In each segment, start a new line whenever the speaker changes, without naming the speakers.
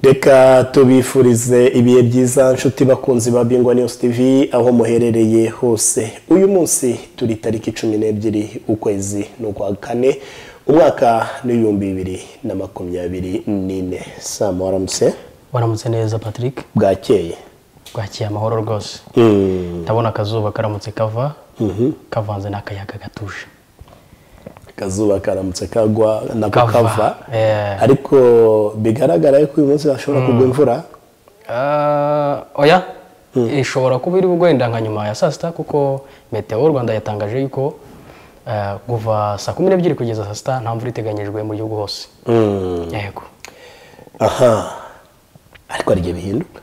reka tubifurize ibihe byiza nshuti bakunzi ba bingwa news tv aho muherereye hose uyu munsi turi tariki cumi n'ebyiri ukwezi ni ukwa kane umwaka n'ibihumbi bibiri na makumyabiri n'ine saa muramutse
waramutse neza patrick
bwakeye
bwakiye amahoro rwose
Mm,
ndabona akazuba karamutse kava kavanze n'akayaga gatuje
akazuba karamutse kagwa nako
Kava.
kava
Eh.
ariko bigaragara yuko uyu munsi hashobora kugwa imvura
Ah, oya ishobora kuba iri wenda nka nyuma ya saa sita kuko meteo rwanda yatangaje yuko eh, kuva saa kumi n'ebyiri kugeza saa sita nta mvura iteganyijwe mu gihugu hose
Mm,
yego
aha ariko hari igihe bihinduka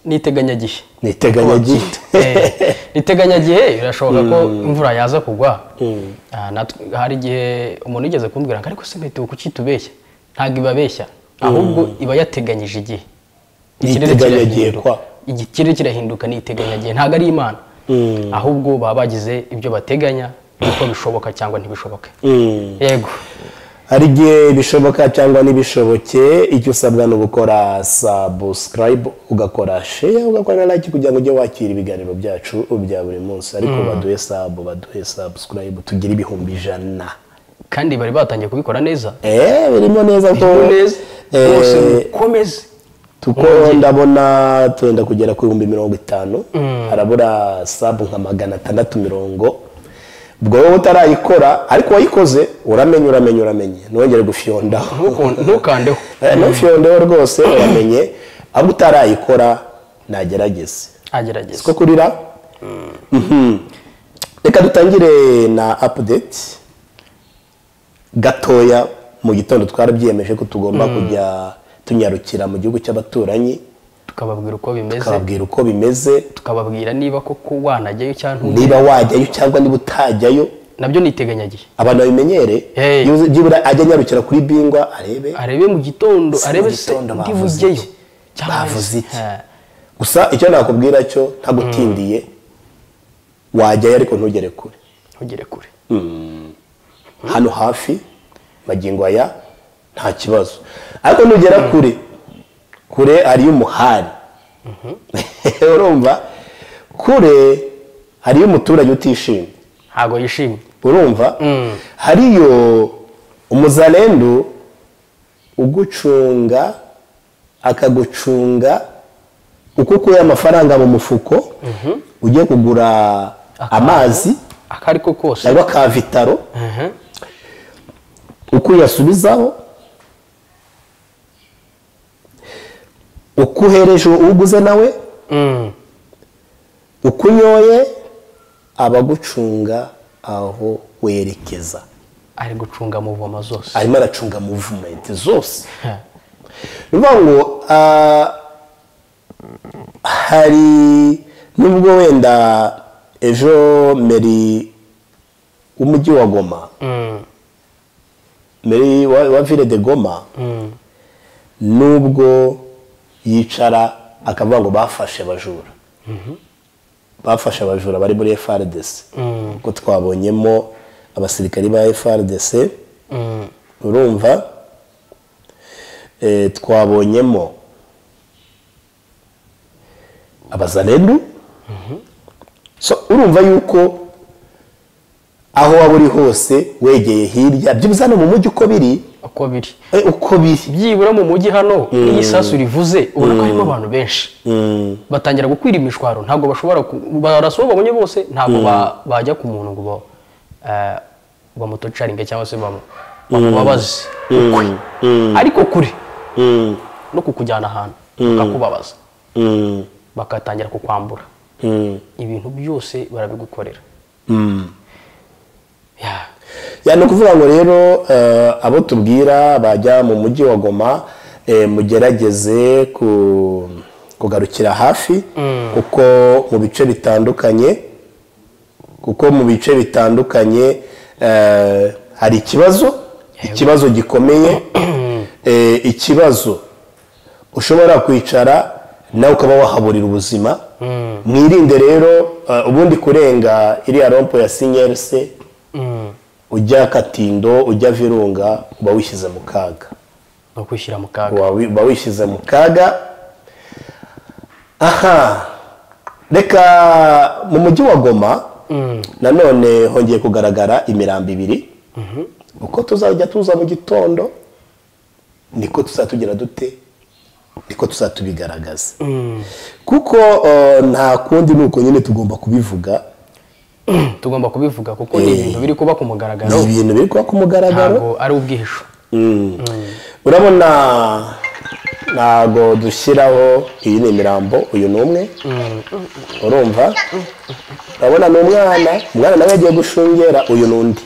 ni iteganyagihe
ni iteganyagihe
Eh, iteganyagihe birashoboka ko imvura yaza kugwa Ah, natwe- hari igihe umuntu yigeze kumbwira ngo ariko se meteo kuki itubeshya ntabwo ibabeshya ahubwo iba yateganyije igihe
Ni
Ikirere
iteganyagihe
kirahinduka.
kwa.
ikirere kirahinduka ni iteganyagihe ntabwo ari imana ahubwo baba bagize ibyo bateganya uko bishoboka cyangwa ntibishoboke
Mm.
yego
hari igihe bishoboka cyangwa ntibishoboke icyo usabwa ni ugukora sabusikarayibu ugakora sheya ugakora na like kugira ngo ujye wakira ibiganiro byacu bya buri munsi ariko baduhe sabu baduhe sabusikarayibu tugire ibihumbi ijana
kandi bari batangiye kubikora neza
eee birimo neza ko
neza
Eh,
bose mukomeze
tuko ndabona turenda kugera ku bihumbi mirongo itanu harabura sabu nka magana atandatu mirongo ubwo wowe utarayikora ariko wayikoze uramenye uramenye uramenye ntiwongere gufyondaho
Ntuku- ntukandeho
nufyondeho rwose uramenye abo utarayikora nagerageze
agerageza
siko kurira Mhm. reka dutangire na apudeti gatoya mu gitondo twarabyiyemeje ko tugomba kujya tunyarukira mu gihugu cy'abaturanyi
tukababwira uko bimeze
tukababwira uko bimeze
tukababwira niba koko wanajyayo cyangwa ntujyayo.
niba wajyayo cyangwa niba utajyayo
nabyo ni iteganyagihe
abantu babimenyere
Hey.
Yuzi- byibura ajya anyarukira kuri bingwa arebe
arebe mu gitondo
Si mu
arebe se
gitondo bavuze
ndibugeyo
iki?
cyangwa
Bavuze iki?
Eh,
gusa icyo nakubwira cyo ntagutindiye wajyayo ariko ntugere kure
ntugere kure
hano hafi magingo aya nta kibazo ariko nugera kure kure hariyo umuhari urumva kure hariyo umuturage utishimye
ntabwo yishimye
urumva hariyo umuzarendu ugucunga akagucunga uko ukuye amafaranga mu mufuko ugiye kugura amazi
ako ari ko kose
cyangwa ka vitaro
Mhm.
uko uyasubizaho uko uhereje uguze nawe
Mm.
uko unyoye abagucunga aho werekeza
ari gucunga muvoma zose
arimo aracunga muvumenti zose
Eh,
ni ukuvuga ngo ah, hari nubwo wenda ejo meri w'umujyi wa goma
mm,
meri wa wa vile de goma
mm.
nubwo yicara akavuga ngo bafashe abajura bafashe abajura bari muri frdc
Mm.
kuko twabonyemo abasirikari ba frdc
Mm.
urumva Eh, twabonyemo abazarendu so urumva yuko aho waba uri hose wegeye hirya byibuze hano mu mujyi uko biri
uko biri
eh, uko biri
byibura mu mujyi hano iyo isasu rivuze ubona ko harimo abantu benshi batangira gukwira imishwaro ntabwo bashobora ku- barasa uwo babonye bose ntabwo ba- bajya ku muntu ngo ba- eh, bamutocaringe cyangwa se bamu- bamubabaze ukuri ariko kure no kukujyana ahantu bakakubabaza bagatangira kukwambura ibintu byose barabigukorera Ya.
Ya, ni ukuvuga ngo rero eh, abo tubwira bajya mu mujyi wa goma eh, mugerageze ku- kugarukira hafi kuko mu bice bitandukanye kuko mu bice bitandukanye eh, hari ikibazo ikibazo gikomeye eh, ikibazo ushobora kwicara nawe ukaba wahaburira ubuzima mwirinde rero eh, ubundi kurenga iriya rompo ya sinyerse
Mm.
ujya katindo ujya virunga uba wishyize mu kaga
ni ukwishyira mu kaga
wawi- uba wishyize mu kaga aha reka mu mujyi wa goma nanone hongeye kugaragara imirambo ibiri uko tuzajya tuza mu gitondo niko tuzatugira dute niko tuzatubigaragaza kuko eh, nta kundi ni uko nyine tugomba kubivuga
tugomba kubivuga kuko ni ibintu biri kuba ku mugaragaro
ni ibintu biri kuba ku mugaragaro
ntabwo ari ubwihisho
urabona ntabwo dushyiraho iyi ni imirambo uyu ni umwe urumva urabona ni umwana umwana nawe yagiye gushungera uyu ni undi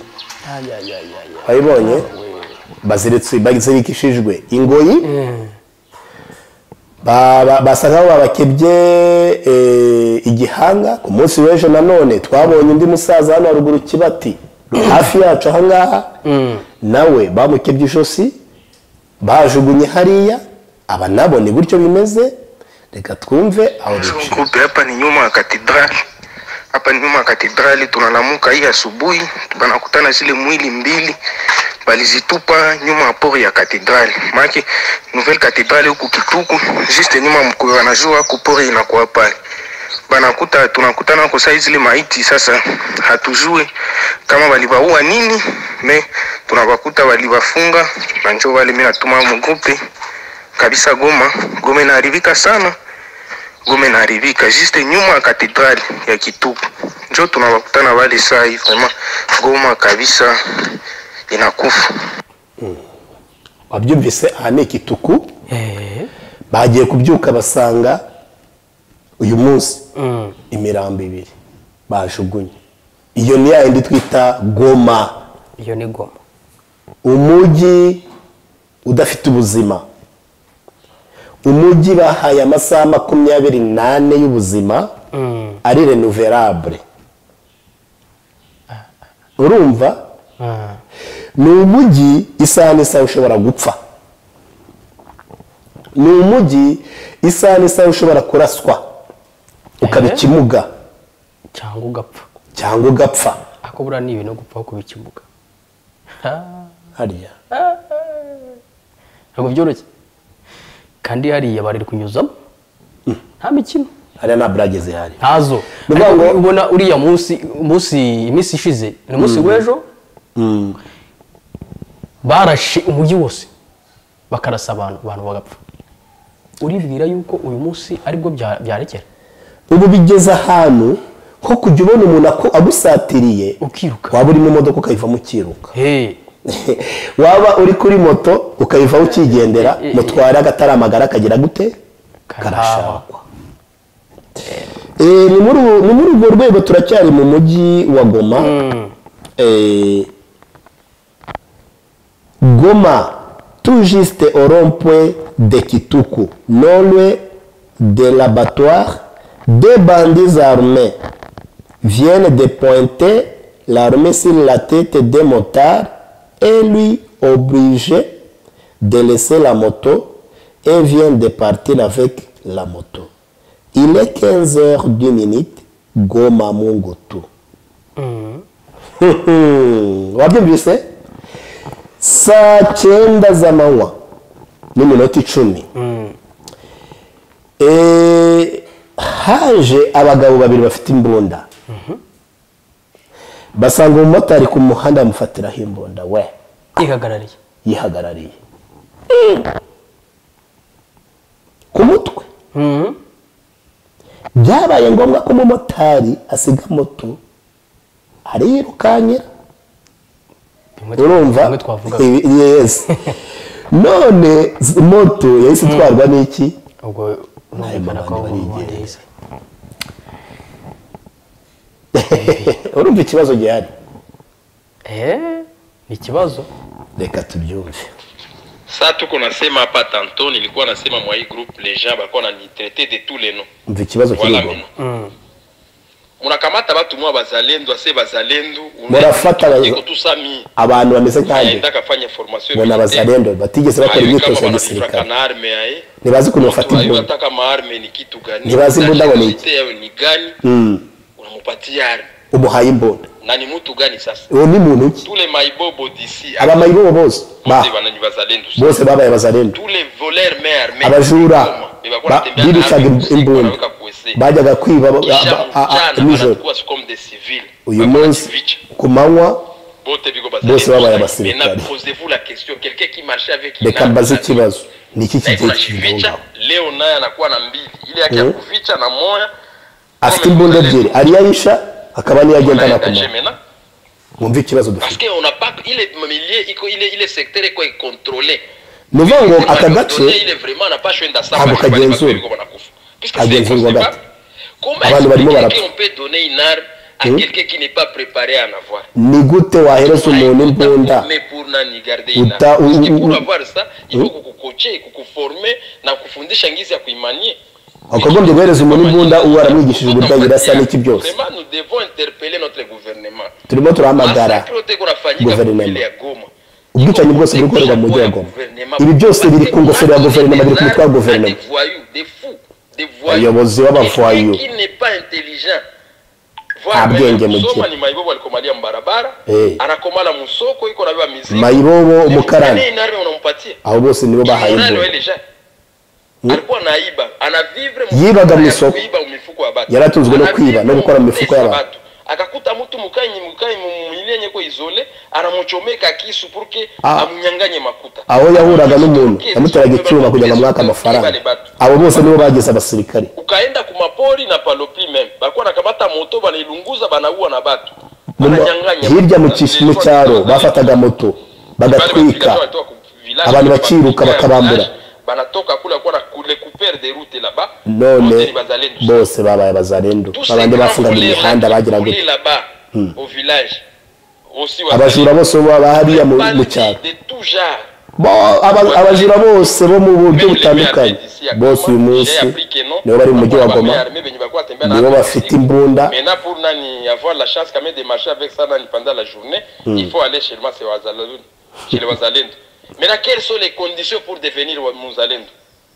wabibonye baziritse- bazirikishijwe ingoyi Ba- ba- basa nkaho babakebye eh, igihanga ku munsi w'ejo nanone twabonye undi musaza hano haruguru kibati hafi yacu aha ngaha nawe bamukebye ijosi bajugunye hariya aba nabo ni gutyo bimeze reka twumve aho bica
Tuko hapa ni nyuma ya katedrali, hapa ni nyuma ya katedrali. Tunalamuka hii asubuhi, banakutana zile mwili mbili balizitupa nyuma ya pori ya katedrali, maake nouvelle katedrali huku Kituku, juste nyuma mkoyo, anajua huku pori inakuwa pale banakuta tunakutana huko sai zile maiti sasa, hatujue kama waliwaua nini, me tunawakuta waliwafunga, na njo wale mi natuma mgrupe kabisa. Goma Goma inaharibika sana gome naharibika juste nyuma ya katedrali ya Kitupu, njo tunawakutana wale saa hii. Vraiment Goma kabisa inakufa.
wabyumvise aha ni ikituku
Eh,
bagiye kubyuka basanga uyu munsi
mm.
imirambo ibiri bajugunye iyo ni ya yindi twita goma
iyo ni goma
umujyi udafite ubuzima umujyi bahaye amasaha makumyabiri n'ane y'ubuzima
Mm.
ari renoverable urumva
Ah.
ni umujyi isaha n'isaha ushobora gupfa ni umujyi isaha n'isaha ushobora kuraswa ukaba
Ehe.
ikimuga
cyangwa ugapfa
cyangwa ugapfa
ako buriya ni ibintu gupfaho kuba ikimuga Ah,
harya
ntabwo byoroshye kandi hariya bari kunyuzamo nta mikino
hariya nta burage zihari
ntazo
Ni ukuvuga
ariko
ngo-
ubona uriya munsi munsi iminsi ishize ni umunsi w'ejo barashe umujyi wose bakarasa abantu abantu bagapfa uribwira yuko uyu munsi aribwo bya- byarekera
ubu bigeze ahantu nko kujya ubona umuntu ako- agusatiriye
ukiruka
waba uri mu modoka ukayivamo ukiruka
Hey,
waba uri kuri moto ukayivaho ukigendera mutwara amagara akagira gute karashakwa Eh, ni muri ubu- ni muri urwo rwego turacyari mu mujyi wa goma Eh, goma tout juste au rond-point de kituku non loin de l'abattoir deux bandits armés viennent de pointer l'armée sur la tête des motards et lui obligé de laisser la moto et vient de partir avec la moto. Il est 15 h 2 minutes, Goma Mungutu. wabyumvise saa cyenda z'amanywa n'iminota icumi Eh, haje abagabo babiri bafite imbunda basanga umumotari ku muhanda bamufatiraho imbunda we
yihagarariye
yihagarariye ku mutwe
Mhm.
byabaye ngombwa ko umumotari asiga moto ariyirukankira
Bimwe twa-
urumva
bimwe twavugaga
Ibi- yes none z- moto yahise itwarwa n'iki
ubwo numvikana ko
abantu
warize
urumva ikibazo gihari
Eh, ni ikibazo
reka tubyumve
Sa tuko nasema hapa tanto, nilikuwa nasema mwa hii group leja bakuwa nanitrete de tous les noms.
umva ikibazo kiri
Wala
inyuma
Mm.
munakamata batu mwa bazalendo ase bazalendo
Murafata bayo.
tusami
abantu bameze nkanjye
aenda kafanya formation
bona abazalendo batigeze bakora imyitozo ya
gisirikare
gisirikare
na arme yae
ntibazi ukuntu bafata imbunda
ataka ma arme ni kitu gani
Ntibazi imbunda ngo ni iki.
Nationalite yawe ni gani
Mm.
unamupatia arme
umuhaye imbunda
na ni mtu gani sasa
uwo ni muntu ki
tule maibobo d'ici
abamayibobo bose ba
bose banani bazalendo sasa.
bose babaye abazarenda
tous les voleurs mais armés
abajura
Beba-
ba- birucaga im- imbunda
Wanaweka kuwese.
bajyaga kwiba ba-
Kisha
ba- a- a-
mchana
nijoro
wanakuwa comme des civils
uyu
Bakora
munsi
kivicha.
ku manywa
bote biko
Bose babaye
bazalendo sasa.
abasirikare.
Maintenant, posez-vous la question quelqu'un qui marchait avec une
reka
arme
mbaze
na-
ikibazo ni iki
na iko
kigiye
na kivicha
kibihungaho
leo naye anakuwa na mbili ile yake ya
Mhm.
kuficha na moya
afite imbunda ebyiri ari iyo ayisha akaba niyo agenda
Unaenda
nakumara
Jemena.
mwumve ikibazo dufite
parce que on n'a pas ile milieu iko ile ile secteur iko contrôlé
ni ukuvuga ngo aka gace
ile vraiment na pasho enda saba
Ntabwo kagenzurwa.
iko banakufa puisque
Kagenzurwa
c'est
gato.
comment
Abantu barimo
est-ce
barapfa.
que on peut donner une arme à
Mhm.
quelqu'un qui n'est pas préparé à en avoir
ni gute wahereza umuntu imbunda
Mais pour nani garder une
Uta-
arme. Parce que
u- u-
pour
u-
avoir ça, il faut kukukoche, kukuforme na kufundisha ngizi ya kuimanie.
wakagombye guhereza umuntu imbunda uwo aramwigishije uburyo agira asa n'iki byose
Vraiment, nous devons interpeller notre gouvernement.
turimo turahamagara
Massacre yote kunafanyika
Guverinoma.
kwa ajili ya Goma.
ubwicanyi bwose buri gukorerwa mu mujyi wa Goma ibi byose biri ku ngofero ya guverinoma biri ku mutwe wa guverinoma Abayobozi b'abavoyou. Nta bwenge mugira.
mayibobo alikomalia mubarabara
Eh.
anakomala musoko iko nabeba mizigo
mayibobo umukarani
Nani nani unampatia
abo bose nibo bahaye
Kimurano
imbunda
wele ja. alikuwa anaiba anavivre mu-
Yibaga mu isoko.
kuiba mifuko ya batu
Yari atunzwe no
Anavivre
kwiba no gukora mu mifuko
pesa
y'abantu.
batu. akakuta mtu mukanyi mukanyi mumwilenye ko izole aramuchomeka kisu purke
Ah.
amunyanganye makuta
aho yahuraga n'umuntu yamuteraga icyuma kugira ngo amwake amafaranga abo bose nibo bagize abasirikare
ukaenda kumapori na palopi meme bakuwa nakamata moto banailunguza banaua na batu
Mu-
Bananyanganya
hirya mu
makuta.
kish- mu cyaro bafataga moto bagatwika abantu bakiruka bakabambura
banatoka kule kwa na kule couper de route là-bas
none
Wote ni wazalendo.
bose babaye abazarendo
Tous
babandi
ces
bafungaga
grands
imihanda
voleurs
bagira
volés
gute
là-bas, au village aussi
abajura bose bo baba hariya mu mu cyaro
de tout genre
Bo- aba- abajura bose bo mu buryo butandukanye bose uyu munsi nibo bari mu mujyi wa goma nibo bafite imbunda
Maintenant, pour nani, avoir la chance quand même de marcher avec ça nani, pendant la journée, il faut aller chez le Masé Wazalendo, chez le Wazalendo. Maintenant, quelles sont les conditions pour devenir Wa- Muzalendo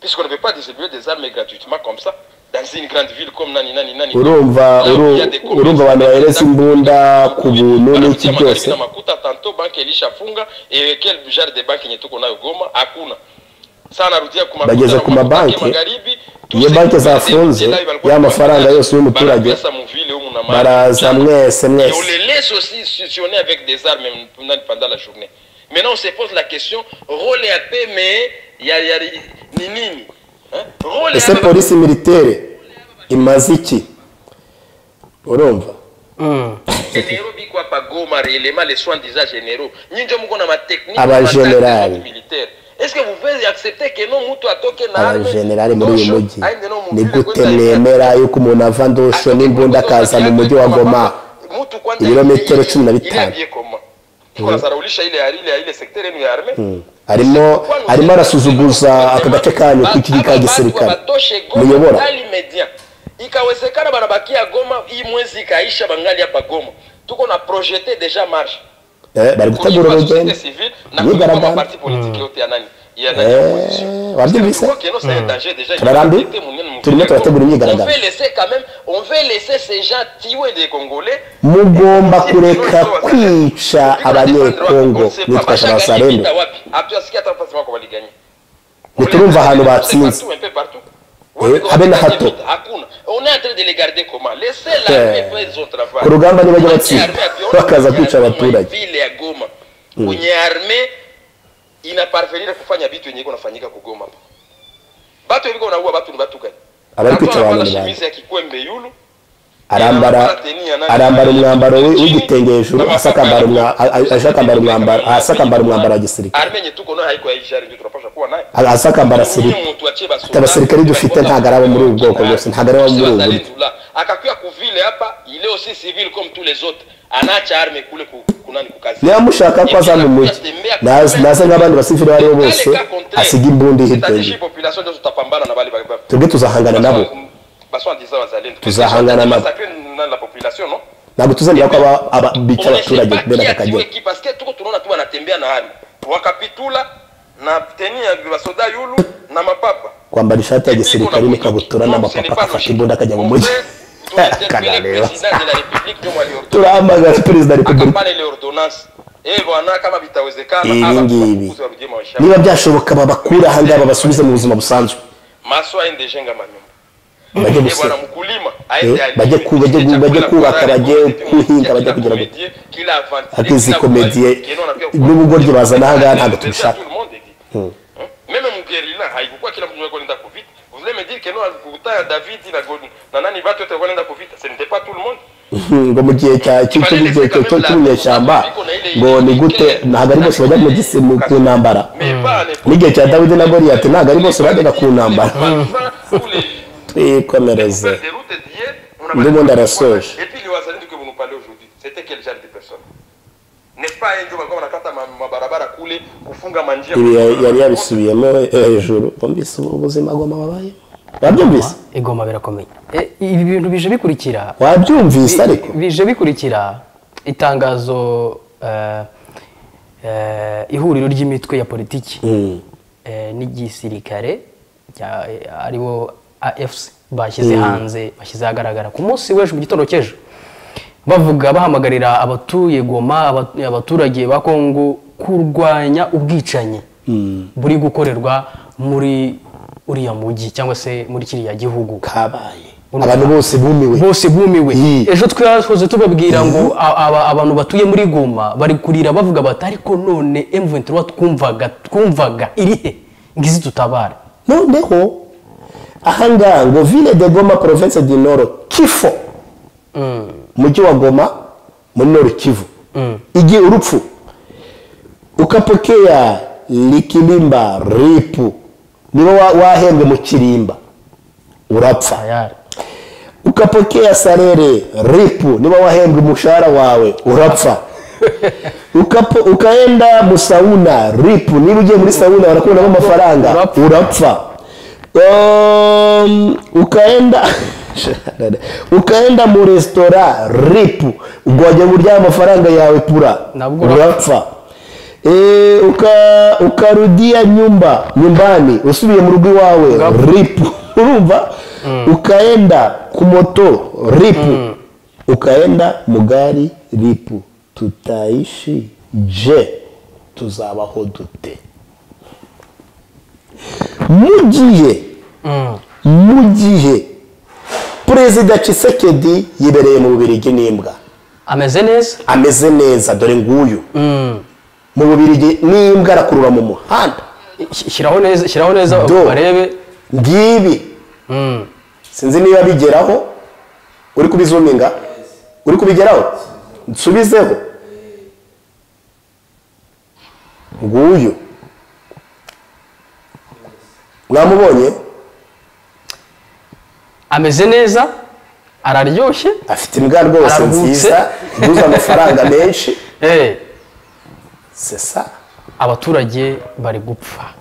Puisqu'on ne peut pas distribuer des armes gratuitement comme ça, dans une grande ville comme Nani Nani Nani.
urumva uru- urumva abantu bahereza imbunda ku buntu n'iki
Wanakutia
byose
magharibi na makuta tanto banki ilishafunga eh, quel genre de banki yenye tuko nayo Goma hakuna sasa narudia ku makuta
Bageze
na
ku
makuta
mabanki,
ya magharibi
iyo
tuzi-
banki zafunze,
tuzi- tuzi-
ya mafaranga yose y'umuturage,
barapesa mu ville humu na mahali.
baraza mwese
Et on
mwese
les laisse aussi sessionner avec des armes pendant, pendant la journée. Maintenant, on se pose la question, rôle et AP, mais il y a, il y a ni nini hein? Rôle et
ese
AP,
polisi militaire imaze iki urumva
Mm.
généraux biko hapa Goma réellement les soins déjà généraux nyinjo muko na matechnique
Aba
na matactics
generali.
ya militaire est-ce que vous pouvez accepter que non mutu atoke na
aba
arme
generali muri uyu
ndosho,
mujyi
aende no mu
ni
ville
gute
kwenda
mwemera yuko umuntu ava ndosho n'imbunda akaza mu mujyi wa goma
Mtu kwanza
ibirometero
ile-
cumi na
ile
bitanu.
aliye koma. Kwa zaraulisha ile ile ile secteur yenu ya arme
arimo arimo arasuzuguza aka gace kanyu k'iki ka gisirikare muyobora
ikawezekana banabakia goma hii mwezi ikaisha bangali hapa goma tuko na projete deja marche
Eh, bari gutegura
Kujipa
urugendo
société civile na kujipa
myigaragambyo
maparti politiki yote ya nani ya nani ya opposition.
Eh, wabyumvise
Kwa kieno sa danger déjà,
Tunarambi?
il y a des mungene mu
Turimo turategura imyigaragambyo.
On veut laisser quand même, on veut laisser ces gens tuer des Congolais
mugomba kureka kwica abanyekongo nitwaje abasarendo ntiturumva ahantu batsinze Eh, habe na hato. Eh. Ku rugamba ntibajya batsinda, bakaza kwica abaturage.
kwenye arme inaparvenire kufanya vitu yenye iko nafanyika kugoma hapa batu eliko naua batu ni batu gani
Abari kwica
Watu
abantu ni
wanavaa
bande.
shemizi ya kikwembe yulu
arambara arambara umwambaro we- w'igitenge hejuru asakambara umwa- a- a- ashakambara umwambaro asakambara umwambaro wa gisirikare
arme yenye tuko nayo haiko yaijari ndio tunapaswa kuwa nayo
A- asakambara siri Ati abasirikari dufite ntabwo ari abo muri ubu bwoko bwose ntabwo ari abo muri ubu buryo
akakwiya kuvile hapa ile aussi civil comme tous les autres anacha arme kule ku- kunani kukazi
niba mushaka ko aza mu mujyi naze naze nk'abandi basivili abo aribo bose asiga imbunda hirya
hirya
ye twebwe tuzahangana nabo Tuzahangana nabo. ntabwo tuzemera ko aba- aba- bica abaturage bene aka kageni
parce que tuko tunaona tu wanatembea na arme wakapitula na teni ya basoda yulu na mapapa
kwambara ishati ya gisirikare n'ikabutura n'amapapa agafata imbunda akajya mu mujyi
tuinterpele
Kanareba.
president de la république ndio waliordonne
turahamagara perezida wa repubulika
akapana ile ordonance eh bwana kama vitawezekana
Ibi
aza
ngibi.
kufukuza rugema wa shamba.
niba byashoboka babakure aha ngaha babasubize mu buzima busanzwe
maso aende jenga manyumba
bajye
Eh,
gusura
bwana mkulima aende
Eh,
alime,
bajye ku- bajye ku-
chakula
bajye
kwa
kubaka,
wale
bajye
wote,
kuhinga, bajye
kila
kugira ngo-
komedie, kila avantine,
Ati izi
kila
komedie,
kubali- keno anapia kubali.
n'ubugoryi bazana aha ngaha ntabwo
Tout
tubishaka.
le monde est dit. Hein? Meme mguerilla haikukuwa kila mtu alikuwa anaenda kuvita. Vous voulez me dire que non alikukuta David na Goliath na nani watu wote walikuwa wanaenda kuvita? Ce n'était pas tout le monde.
ngo mu gihe cya cyo- cyo- cyo- cyo- cyo- cy'ubunyeshyamba ngo ni gute ntabwo ari bose bajya mu gisi mu- ku ntambara
Mais pas à l'époque.
n'igihe cya dawidi na goriyati ntabwo ari bose bajyaga ku ntambara
Tous les-
twikomereze Ndio
Ndio
mwenda rasoje.
Et puis les wazalendo que vous nous parlez aujourd'hui, c'était quel genre de personne N'est-ce pas yeye ndio walikuwa wanakata ma- mabarabara kule kufunga manjia.
ibi ya- yari yabisubiyemo hejuru bumvise ubu ubuzima bwoma babaye wabyumvise
igoma birakomeye Eh, ibi bintu bije bikurikira
wabyumvise ariko
Bi- bije bikurikira itangazo eh, eh, ihuriro ry'imitwe ya politiki eh, n'igisirikare rya- eh, aribo afc bashyize hanze bashyize ahagaragara ku munsi w'ejo mu gitondo cy'ejo bavuga bahamagarira abatuye goma aba- abaturage ba kongo kurwanya ubwicanyi buri gukorerwa muri uriya mujyi cyangwa se muri kiriya gihugu
kabaye abantu bose bumiwe
bose bumiwe
Iyi.
ejo twahoze tubabwira ngo a- aba- abantu batuye muri goma bari kurira bavuga bati ariko none M23 twumvaga twumvaga irihe ngizi tutabare
noneho aha ngaha ngo ville de goma province du nord kifo umujyi wa goma muri nord kivu igihe urupfu ukapokea likilimba ripu niba wa- wahembwe mu kirimba urapfa
tayari
ukapokea sarere ripu niba wahembwa umushahara wawe urapfa Ukapo, ukaenda mu sauna ripu niba ugiye muri sauna barakuramo amafaranga
Urapfa.
urapfa um, ukaenda ukaenda mu resitora ripu ubwo wajya kurya amafaranga yawe pura
Nabwo urapfa.
urapfa e, uka, ukarudia nyumba nyumbani usubiye mu rugo iwawe
Urapfa.
ripu urumva ukaenda ku moto ripu ukaenda mu gari ripu tutaishi je tuzabaho dute mu gihe mu gihe perezida cisekedi yibereye mu bubirigi n'imbwa
ameze neza
ameze neza dore nguyu mu bubirigi n'imbwa arakurura mu muhanda
Sh- shyiraho neza shyiraho neza
Do.
barebe
ngibi
Mm.
sinzi niba bigeraho uri kubizuminga uri kubigeraho nsubizeho nguyu mwamubonye
ameze neza araryoshye
afite imbwa rwose
Araruhutse.
nziza iguze amafaranga menshi
Eh,
sesa
abaturage bari gupfa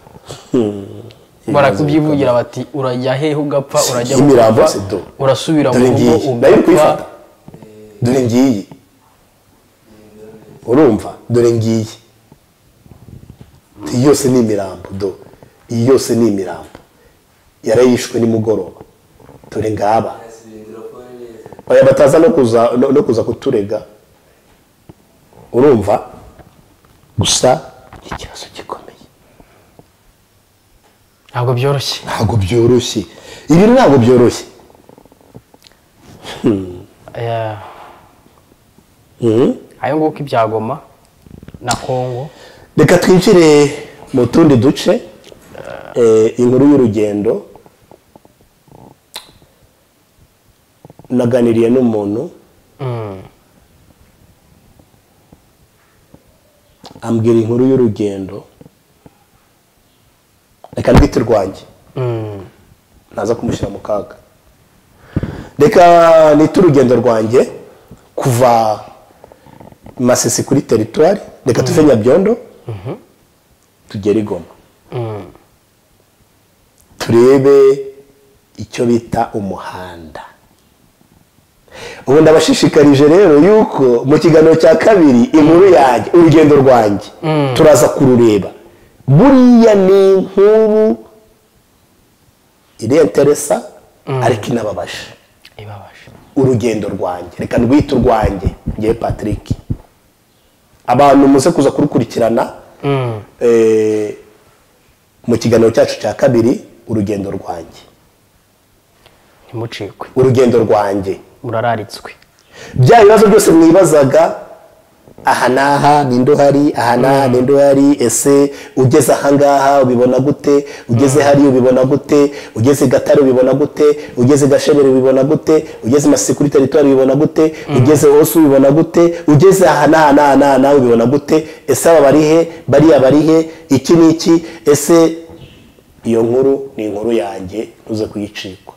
barakubyivugira bati urajya hehe ugapfa urajya
Iyi mirambo
gupfa,
si do.
urasubira mu
dore
rugo
ngiyi nayo uri
ugapfa
kuyifata dore ngiyi urumva dore ngiyi iyi yose ni imirambo do iyi yose ni imirambo yarayishwe nimugoroba dore ngaba baya bataza no kuza no no kuza kuturega urumva gusa ikibazo gikomeye
ntabwo byoroshye
ntabwo byoroshye ibi ntabwo byoroshye
Eh,
Mhm.
ayo nguko ibya goma na kongo
reka twinjire mu tundi duce eh, inkuru y'urugendo naganiriye n'umuntu ambwira inkuru y'urugendo reka ndwite urwanjye ntaza kumushyira mu kaga reka nite urugendo rwanjye kuva masisi kuri teritwari reka tuve nyabyondo tugere i goma turebe icyo bita umuhanda ubu ndabashishikarije rero yuko mu kiganiro cya kabiri inkuru yanjye urugendo rwanjye turaza kurureba buriya ni inkuru irenteresa ariko inababaje
ibabaje
urugendo rwanjye reka ndwite urwanjye ngewe patrick abantu muze kuza kurukurikirana eh, mu kiganiro cyacu cya kabiri urugendo rwanjye
ntimucikwe
urugendo rwanjye
murararitswe
bya bibazo byose mwibazaga aha n'aha ninde uhari aha n'aha ninde uhari ese ugeze ahangaha ubibona gute ugeze hariya ubibona gute ugeze i gatare ubibona gute ugeze i gashabere ubibona gute ugeze i masikuri teritwari ubibona gute ugeze hose ubibona gute ugeze aha n'aha n'aha n'aha n'aha ubibona gute ese aba bari he bariya bari he iki ni iki ese iyo nkuru ni inkuru yanjye ntuze kuyicikwa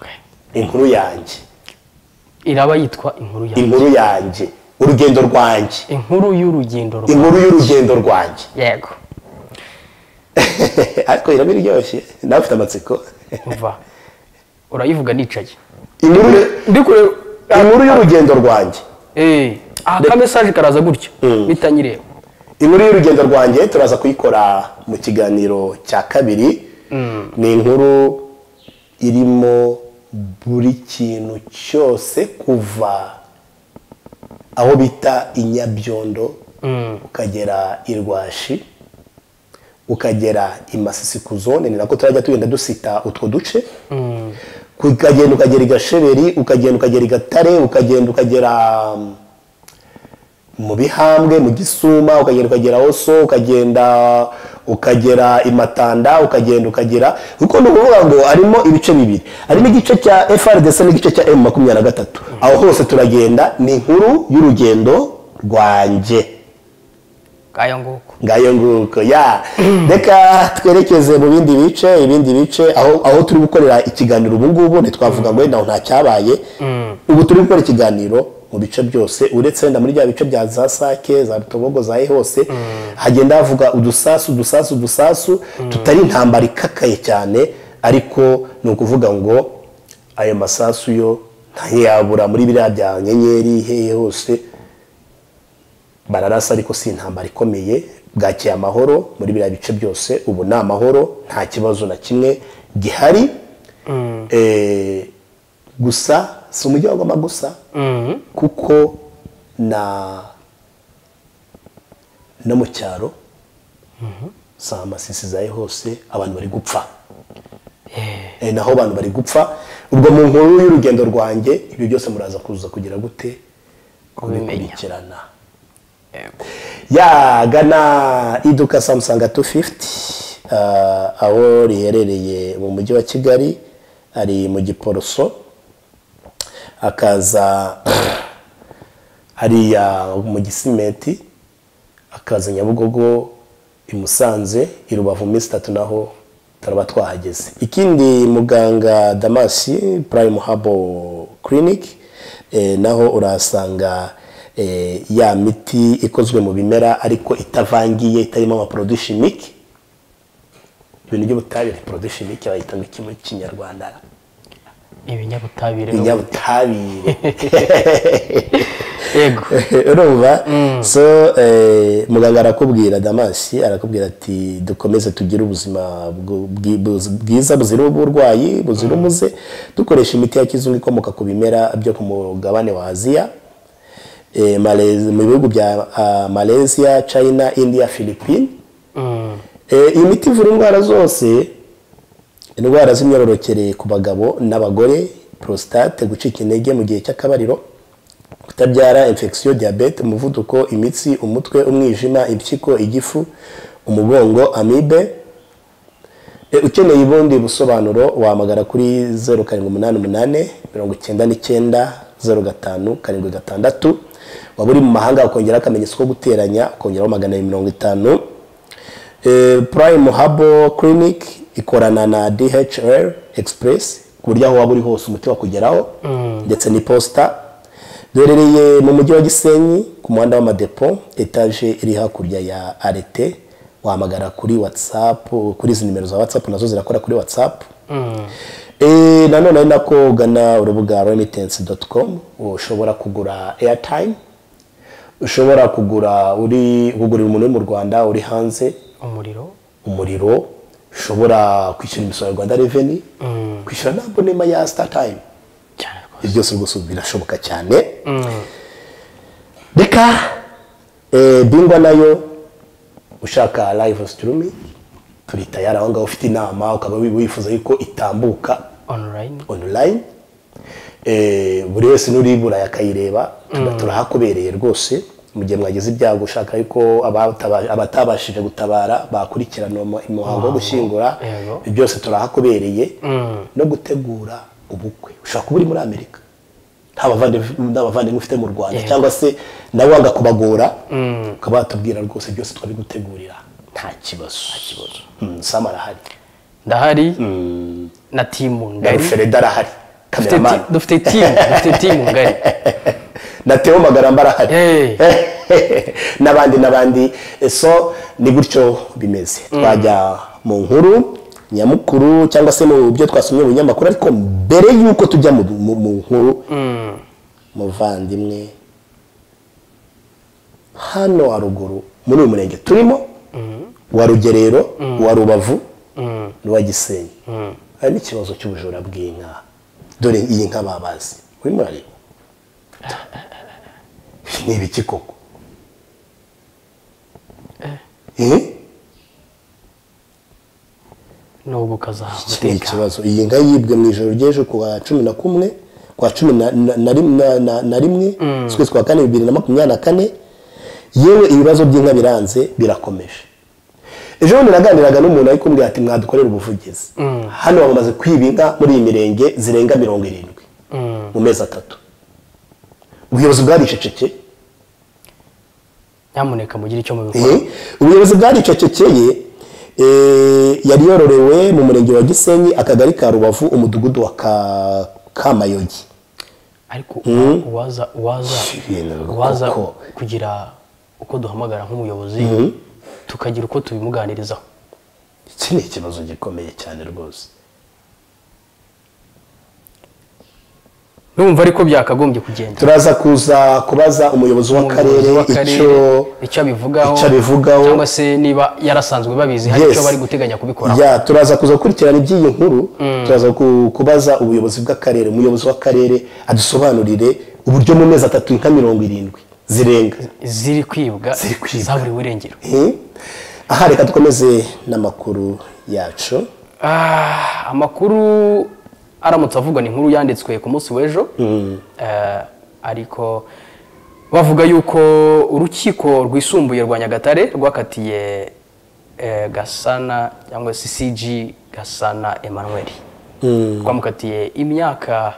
Okay.
inkuru yanjye
iraba yitwa inkuru ya
inkuru yanjye urugendo rwanjye
inkuru y'urugendo rwa
inkuru y'urugendo rwanjye
yego
ariko iraba iryoshye nawe ufite amatsiko
umva urayivuga nicaye
inkuru
ndikure
inkuru y'urugendo rwanjye
eh aka message karaza gutyo bitanyireba
inkuru y'urugendo rwanjye turaza kuyikora mu kiganiro cya kabiri ni inkuru irimo buri kintu cyose kuva aho bita inyabyondo ukagera irwashi ukagera i masisi ku zone ni nako turajya tugenda dusita utwo duce ukagenda ukagera i gasheberi ukagenda ukagera i gatare ukagenda ukagera mm, mu bihambwe mu gisuma ukagenda ukagera oso ukagenda ukagera i matanda ukagenda ukagera kuko ni ukuvuga ngo harimo ibice bibiri harimo igice cya frdc n'igice cya m makumyabiri na gatatu aho hose turagenda ni inkuru y'urugendo rwanjye
kayo nguko
ngayo nguko ya reka twerekeze mu bindi bice ibindi bice aho aho turi gukorera ikiganiro ubu ngubu ntitwavuga ngo wenda aho nta cyabaye ubu turi gukora ikiganiro mu bice byose uretse wenda muri bya bice bya za sake za rutobogo za he hose hagenda havuga udusasu udusasu udusasu tutari intambara ikakaye cyane ariko ni ukuvuga ngo ayo masasu yo ntayabura muri biriya bya nyenyeri hehe hose bararasa ariko si intambara ikomeye bwakiye amahoro muri biriya bice byose ubu ni amahoro nta kibazo na kimwe gihari Eh, gusa si umujyi wa goma gusa kuko na no mu cyaro si amasisi zayo hose abantu bari gupfa Eh, naho abantu bari gupfa ubwo mu nkuru y'urugendo rwanjye ibyo byose muraza kuza kugira gute
kubimenya
kubikurikirana ya gana iduka samusanga tu fifuti aho riherereye mu mujyi wa kigali ari mu giporoso akaza hariya mu gisimenti akaza nyabugogo i musanze i rubavu minsi itatu naho turaba twahageze ikindi muganga damasi purayimu habo kiriniki naho urahasanga eh, ya miti ikozwe mu bimera ariko itavangiye itarimo amaporoduwi shimike ibintu by'ubutabire poroduwi shimike bayita ngo iki mu kinyarwanda
ibinyabutabire
ibinyabutabire
yego
urumva so eh, muganga arakubwira damasi arakubwira ati dukomeze tugire ubuzima bwu- bwi- buz- bwiza buzira uburwayi buzira umuze dukoresha imiti ya kizungu ikomoka ku bimera byo ku mugabane wa aziya eh, Malez- mu bihugu bya ah, malaysia china india philippine Eh, iyi miti ivura indwara zose indwara z'imyororokere ku bagabo n'abagore prostate gucika intege mu gihe cy'akabariro kutabyara infection diyabete umuvuduko imitsi umutwe umwijima impyiko igifu umugongo amibe E, ukeneye ubundi busobanuro wahamagara kuri zeru karindwi umunani umunani mirongo icyenda n'icyenda zeru gatanu karindwi gatandatu waba uri mu mahanga ukongera akamenyetso ko guteranya ukongeraho magana abiri mirongo itanu Eh, Prime Habo Clinic ikorana na DHL Express ku buryo aho waba uri hose umuti wakugeraho ndetse n'iposita duherereye mu mujyi wa Gisenyi ku muhanda w'amadepo etaje iri hakurya ya arete wahamagara kuri WhatsApp kuri izi nimero za WhatsApp nazo zirakora kuri WhatsApp Eh, nanone ari nako ugana urubuga remittance.com ushobora kugura airtime ushobora kugura uri kugurira umuntu uri mu Rwanda uri hanze
umuriro
umuriro ushobora kwishyura imisoro ya rwanda reveni kwishyura n'abonema ya sitatayime
cyane
ibyo byose rwose ubu birashoboka cyane reka eh, bingwa nayo ushaka live streaming turi tayari aho ngaho ufite inama ukaba wifuza yuko itambuka
onorayini
online Eh, buri wese n'uriburaye akayireba tuba turahakubereye rwose mu gihe mwagize ibyago ushaka yuko abataba- abatabashije gutabara bakurikirana uwo mu- umuhango wo gushyingura
Yego.
Ibyo byose turahakubereye no gutegura ubukwe ushobora kuba uri muri amerika nta bavandi- nta bavandimwe ufite mu rwanda
Yego.
cyangwa se nawe wanga kubagora ukaba watubwira rwose byose twabigutegurira nta kibazo Mm, sam arahari
ndahari na timu
na
ngari
rufereda arahari
Dufite ti-
kameramani
dufite timu dufite timu ngari
na Theo Magaramba arahari
Hey.
n'abandi n'abandi so ni gutyo bimeze twajya mu nkuru nyamukuru cyangwa se mu byo twasomye mu binyamakuru ariko mbere y'uko tujya mu, mu, mu nkuru muvandimwe hano haruguru muri uyu murenge turimo wa rugerero wa rubavu n'uwa gisenyi hari n'ikibazo cy'ubujura bw'inka dore iyi nka babazi urimo urareba ni ibiki koko Eh,
n'ubu ukazaha
iki ni ikibazo iyi nka yibwe mu ijoro ry'ejo ku wa cumi na kumwe ku wa cumi na- na- na rim- na- na- na rimwe ukwezi kwa kane bibiri na makumyabiri na kane yewe ibibazo by'inka biranze birakomeje ejo bundi naganiraga n'umuntu ari kumbwira ati mwadukorera ubuvugizi hano bamaze kwiba inka muri iyi mirenge zirenga mirongo irindwi mu mezi atatu ubuyobozi bwaricecekeye
nyamuneka mugire icyo mubikora
Eh, ubuyobozi bwaricecekeye eh, yari yororewe mu murenge wa gisenyi akagari ka rubavu umudugudu wa Ka- kamayogi
ariko uwaza uwaza
Ibintu
uwaza
koko.
kugira uko duhamagara nk'umuyobozi tukagira uko tubimuganirizaho
iki ni ikibazo gikomeye cyane rwose
numva ariko byakagombye kugenda
turaza kuza kubaza umuyobozi w'akarere
Umuyobozi w'akarere,
icyo
icyo abivugaho
icyo abivugaho.
cyangwa se niba yarasanzwe babizi hari
Yes.
icyo bari guteganya kubikoraho
ya turaza kuza gukurikirana iby'iyi nkuru turaza ku- kubaza ubuyobozi bw'akarere umuyobozi w'akarere adusobanurire uburyo mu mezi atatu inka mirongo irindwi zirenga
ziri kwibwa
Ziri kwibwa.
zaburiwe irengero
Eh, aha reka dukomeze n'amakuru yacu
Ah, amakuru aramutse avugwa ni inkuru yanditswe ku munsi w'ejo Eh, ariko bavuga yuko urukiko rwisumbuye rwa nyagatare rwakatiye eh, gasana cyangwa se cg gasana emmanuel rwamukatiye imyaka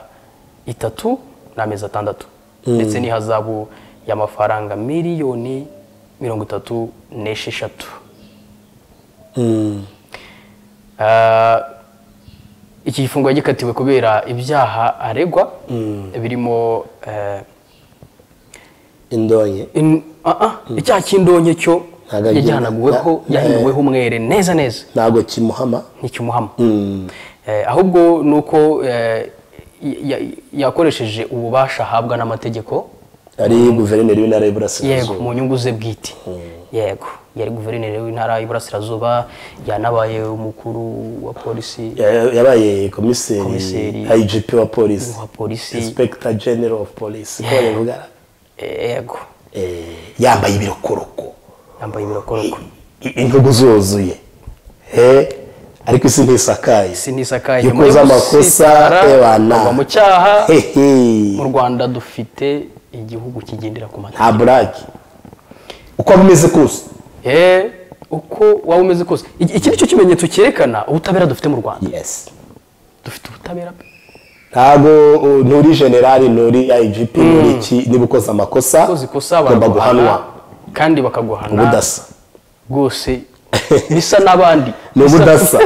itatu n'amezi atandatu ndetse n'ihazabu y'amafaranga miliyoni mirongo itatu n'esheshatu Ah, iki gifungo yagikatiwe kubera ibyaha aregwa birimo eh,
indonye
in- ah, ah, icyaha cy'indonke cyo
Ntago ari
yajyanaguweho
na-
yahinuweho umwere neza neza
ntabwo kimuhama
ntikimuhama Eh, ahubwo ni uko eh, ya- ya- yakoresheje ububasha ahabwa n'amategeko
ari guverineri w'intara
yego
y'uburasirazuba
mu nyungu ze bwite yego yari guverineri w'intara y'iburasirazuba yanabaye umukuru wa polisi
Ya- yabaye komiseri
Komiseri.
igp wa polisi
Wa polisi.
inspector general of police ko babivuga
yego
Eh, yambaye ibirokoroko
yambaye ibirokoroko
I- intugu zuzuye Eh, ariko isi ntisakaye
isi ntisakaye
iyo ukoze amakosa ebana
mu cyaha
Hehe.
mu rwanda dufite igihugu kigendera ku
nta
mategeko
burake uko bimeze kose
Eh, uko waba umeze kose iki iki ni cyo kimenyetso cyerekana ubutabera dufite mu rwanda
yes
dufite ubutabera pe.
ntabwo uh, nturi generali nturi igp nturi iki niba ukoze amakosa
ukoze ikosa
ugomba
baraguhana
guhanwa
kandi bakaguhana
ubudasa
rwose bisa n'abandi
ni ubudasa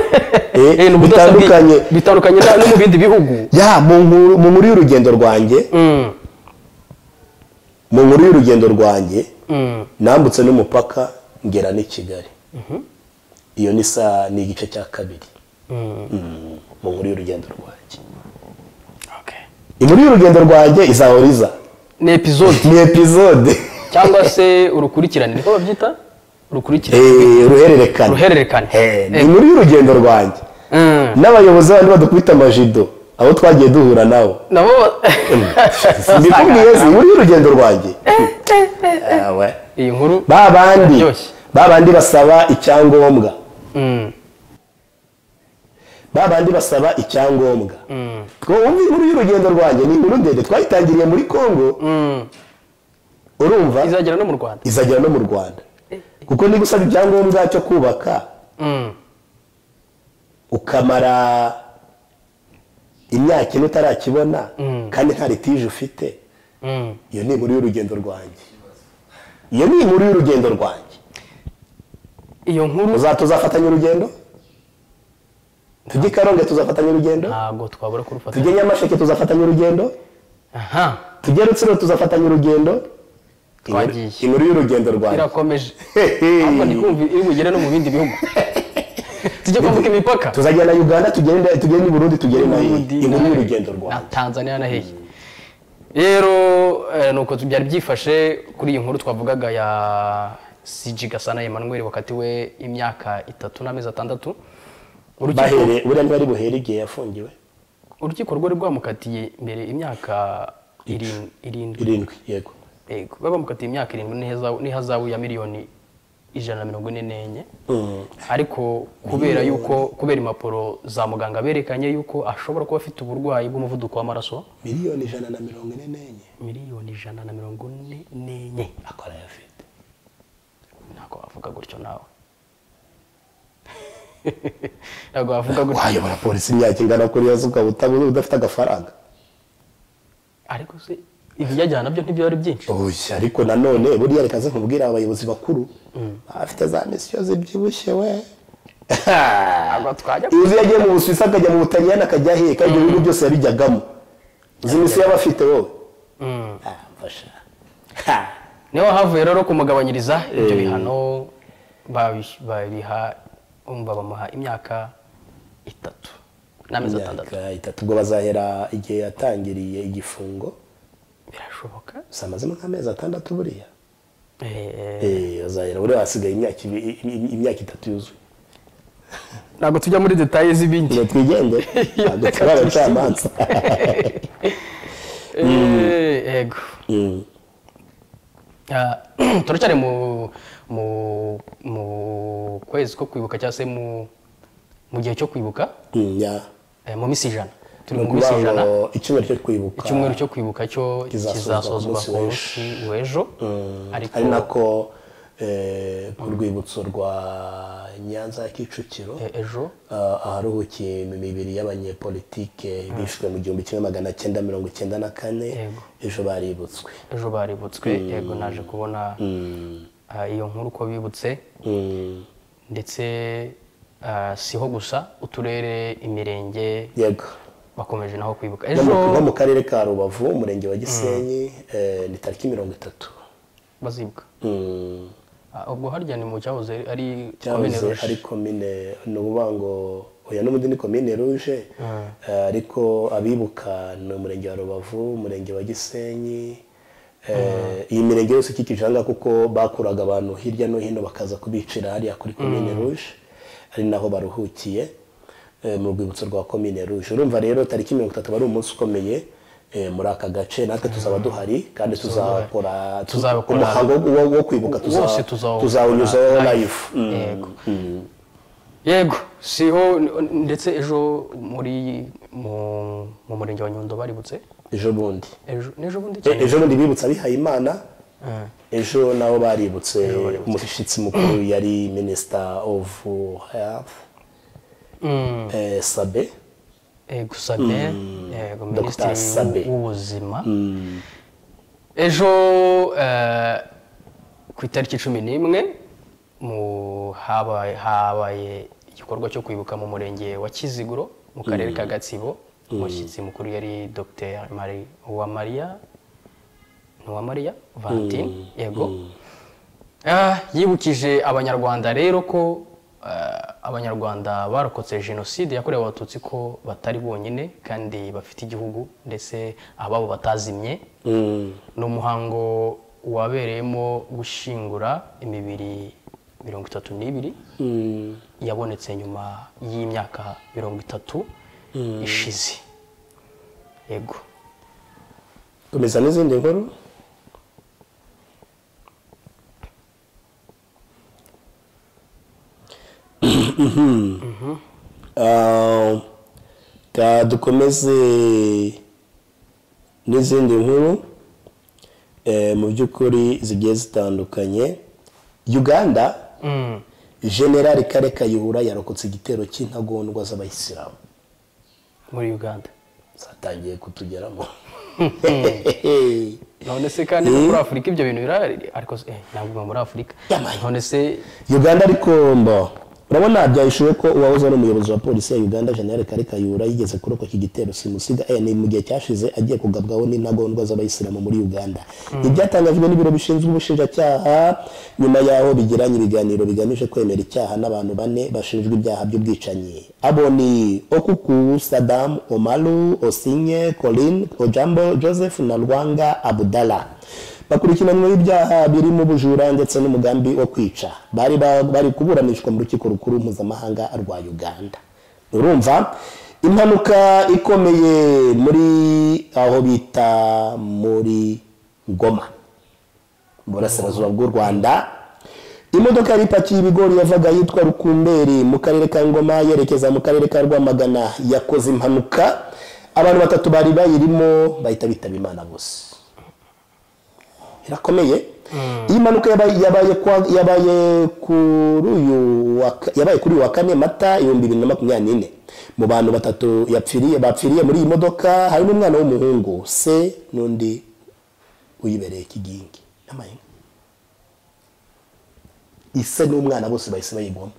Eh,
Eh, ni ubudasa bwi-
bitandukanye
bitandukanye na- no mu bindi bihugu
ya mu nkuru mu nkuru y'urugendo rwanjye mu nkuru y'urugendo rwanjye nambutse n'umupaka ngera n'i kigali iyo ni saa ni igice cya kabiri Mm, mu nkuru y'urugendo rwanjye
Okay.
inkuru y'urugendo rwanjye izahoriza
ni epizode
ni epizode
cyangwa se urukurikirane niko babyita urukurikirane
Eh, uruhererekane
Uruhererekane.
Eh, ni
Eh.
inkuru y'urugendo rwanjye
Mm.
n'abayobozi bandi badukubita amajido abo twagiye duhura nabo
nabo
mbikubwiye si muri urugendo rwanjye Ewe.
iyi nkuru
ba bandi
iraryoshye
ba bandi basaba icyangombwa
Mm,
ba bandi basaba icyangombwa ngo wumve inkuru y'urugendo rwanjye ni inkuru ndende twayitangiriye muri congo
mm.
urumva
izagera no mu rwanda
izagera no mu rwanda kuko niba usaba ibyangombwa cyo kubaka
Mm,
ukamara imyaka ine utarakibona
Mm.
kandi nta litije ufite
mm.
iyo ni inkuru y'urugendo rwanjye iyo ni inkuru y'urugendo rwanjye
iyo nkuru
Uza- tuzafatanya urugendo tujye i karonge tuzafatanya urugendo
ntabwo twabura kurufata
tujye nyamasheke tuzafatanya urugendo
aha
tujye rutsiro tuzafatanya urugendo
Twagiye.
inkuru y'urugendo rwanjye
irakomeje
Hehe.
ariko ndikumva iri bugere no mu bindi bihugu tujye kwambuka imipaka
tuzajya na uganda tugende tugende i burundi tugere na
Burundi,
inkuru
na-
y'urugendo
na
rwanjye
tanzania na hehe rero eh, nuko byari byifashe kuri iyi nkuru twavugaga ya cg gasana emmanuel wakatiwe imyaka itatu n'amezi atandatu urukiko
bahere buriya ntibari buhere igihe yafungiwe
urukiko rwari rwamukatiye mbere imyaka irin- irindwi
irindwi yego
yego baba bamukatiye imyaka irindwi n'ihazabu- n'ihazabu ya miliyoni ijana na mirongo ine n'enye ariko kubera yuko kubera impapuro za muganga berekanye yuko ashobora kuba afite uburwayi bw'umuvuduko w'amaraso
miliyoni ijana na mirongo ine n'enye
miliyoni ijana na mirongo ine n'enye
akora ayafite
ntabwo wavuga gutyo nawe ntabwo wavuga gutyo
wayobora polisi imyaka ingana kuriya se ukaba uta- udafite agafaranga
ariko se ibiyajyana nabyo ntibyo ari byinshi
oya ariko nanone buriya reka ze nkubwire abayobozi bakuru afite za misiyo zibyibushye we
ntabwo twajya
uzi yagiye mu busuwisi akajya mu butaliyani akajya aheka ibyo bihugu byose yabijyagamo uzi misiyo yaba afite wowe
Mm.
Ah, mfasha Ha.
niho havuye rero kumugabanyiriza ibyo bihano babi- babiha umva bamuha imyaka itatu n'amezi atandatu
imyaka itatu ubwo bazahera igihe yatangiriye igifungo
birashoboka
gusa amazemo nk'amezi atandatu buriya
Eh,
Eh, bazahera buriya hasigaye imyaka ibi- i- i- imyaka itatu yuzuye
ntabwo tujya muri detaye z'ibindi
ngo twigende ntabwo
Reka
turi abacamanza
Eh, yego Ah, turacyari mu mu mu kwezi ko kwibuka cyangwa se mu mu gihe cyo kwibuka
Mm, ya.
eh, mu minsi ijana turi
ni
mu minsi
ukuvuga
ijana
ngo icyumweru cyo kwibuka
icyumweru cyo kwibuka cyo
kizasozwa ku
kizasozwa
munsi
ku munsi w'ejo ariko
ari nako eh, ku rwibutso rwa nyanza ya kicukiro
eh, ejo
ah, aharuhukiye imibiri y'abanyepolitike bishwe mu gihumbi kimwe magana cyenda mirongo icyenda na kane
Yego.
ejo baributswe
ejo baributswe yego naje kubona ah, iyo nkuru uko bibutse
Mm,
ndetse ah, siho gusa uturere imirenge
yego
bakomeje naho kwibuka
No mu- no
ejo
mu karere ka rubavu umurenge wa gisenyi eh, ni tariki mirongo itatu
bazibuka
Mm,
Ah, ubwo harya ni mu cyahoze ari komine
cyahoze
Rush.
ari komine ni ukuvuga ngo oya n'ubundi ni komine ruje eh, ariko abibuka ni umurenge wa rubavu umurenge wa gisenyi eh, iyi mirenge yose ikikije aha ngaha kuko bakuraga abantu hirya no hino bakaza kubicira hariya kuri komine ruje ari naho baruhukiye eh, mu rwibutso rwa komine ruje urumva rero tariki mirongo itatu aba ari umunsi ukomeye eh, muri aka gace natwe tuzaba duhari kandi tuzakora
Tuzabikora.
umuhango wo- wo kwibuka tuza-
Wose tuzawukora
tuzawunyuzaho
live.
live Mm.
Yego. yego siho n- ndetse ejo muri mu mu murenge wa nyundo baributse
ejo bundi
ejo n'ejo bundi
E-
cyane
ejo bundi bibutse abihaye imana
Eh,
ejo nabo baributse umushyitsi mukuru yari minisita ofu health
mm,
eh, sabe
yego sabe yego
Dr.
minisitiri w'u-
Sabe.
w'ubuzima ejo eh, ku itariki cumi n'imwe mu- habaye habaye igikorwa cyo kwibuka mu murenge wa kiziguro mu karere ka gatsibo umushyitsi mukuru yari dr marie uwamariya Ntuwamariya Valentine yego Ah, yibukije abanyarwanda rero ko ah, abanyarwanda barokotse jenoside yakorewe abatutsi ko batari bonyine kandi bafite igihugu ndetse ababo batazimye ni umuhango wabereyemo gushyingura imibiri mirongo itatu n'ibiri yabonetse nyuma y'imyaka mirongo itatu ishize yego
komeza n'izindi nkuru Ah, ka dukomeze n'izindi nkuru eh, mu by'ukuri zigiye zitandukanye uganda generali kare kayihura yarokotse igitero cy'intagondwa z'abayisilamu
muri uganda
zatangiye kutugeramo
none se kandi no muri afurika ibyo bintu birahari ariko se- eh, ntabwo biba muri afurika
Yamaye.
none se
uganda ariko mbo urabona byahishuwe ko uwahoze ari umuyobozi wa polisi ya uganda general kare kayihura yigeze kurokoka igitero simusiga eh, ni mu gihe cyashize agiye kugabwaho n'intagondwa z'abayisilamu muri uganda ibyatangajwe n'ibiro bishinzwe ubushinjacyaha nyuma y'aho bigiranye ibiganiro bigamije kwemera icyaha n'abantu bane bashinjwa ibyaha by'ubwicanyi abo ni okuku sadamu omaru osinye colin ojambo joseph na rwanga abudala bakurikiranywe ibyaha birimo ubujura ndetse n'umugambi wo kwica bari ba- bari kuburanishwa mu rukiko rukuru mpuzamahanga rwa uganda urumva impanuka ikomeye muri aho bita muri ngoma mu burasirazuba bw'u rwanda imodoka yari ipakiye ibigori yavaga yitwa rukumberi mu karere ka ngoma yerekeza mu karere ka rwamagana yakoze impanuka abantu batatu bari bayirimo bahita bitaba imana bose irakomeye iyi mpanuka yabaye yabaye kwa- yabaye kuri uyu wa ka- yabaye kuri uyu wa kane mata ibihumbi bibiri na makumyabiri n'ine mu bantu batatu yapfiriye bapfiriye muri iyi modoka harimo umwana w'umuhungu se n'undi uyibereye ikigingi n'amahina ise n'umwana bose bahise bayigwamo